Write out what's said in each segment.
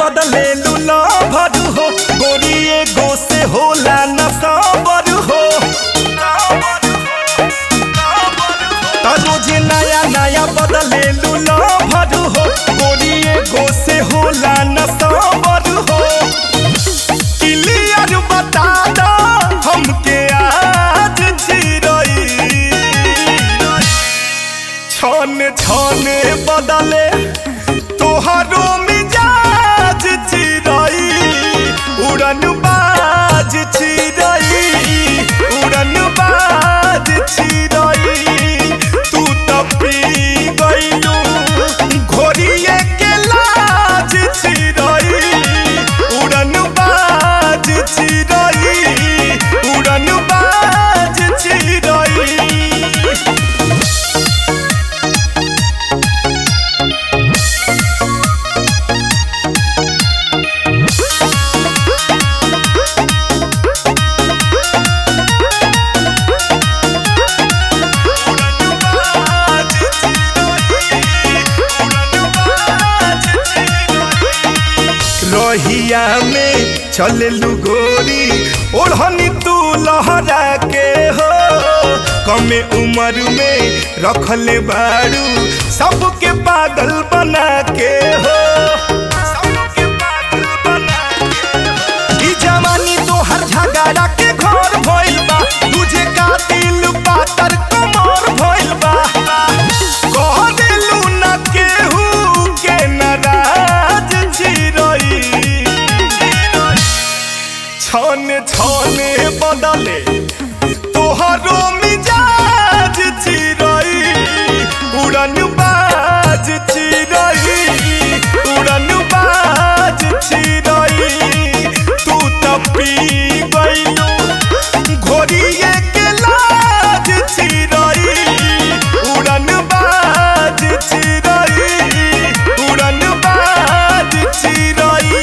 बदले लूला भर हो गोरी एगो से होला न साबर हो त रोजे नया नया बदले लूला भर हो गोरी एगो से होला न साबर हो क्लियर बता दो हमके आज चिरई छन छन बदले तोहरो मिजाज चिरई उड़न बाज चिरई उड़न बाज चिरई तू तो पी गइलू घोड़िए के लाज चिरई उड़न बाज चिरई उड़न बाज चिरई रहिया में चललू गोरी ओढ़नी तू लहरा के हो कमे उम्र में रखले बारू सबके पागल बना के हो सबके पागल बना के हो। ई जवानी तोहर झगड़ा के घर भइल बा तुझे कातिल पातर कमर भइल बा कह देलू न केहू के नाराज चिरई छने छने बदले तोहरो मिजाज चिरई उड़न बाज चिरई उड़न बाज चिरई तू तो पी गइलू घोड़िए के लाज चिरई उड़न बाज चिरई उड़न बाज चिरई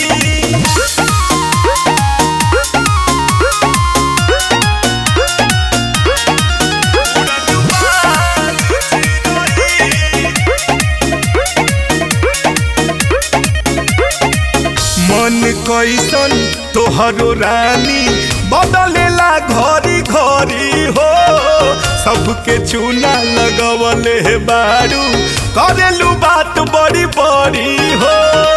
मन कैसन तोहरो रानी बदलेला घरी घरी हो सबके चूना लगवले बारू करेलू बात बड़ी बड़ी हो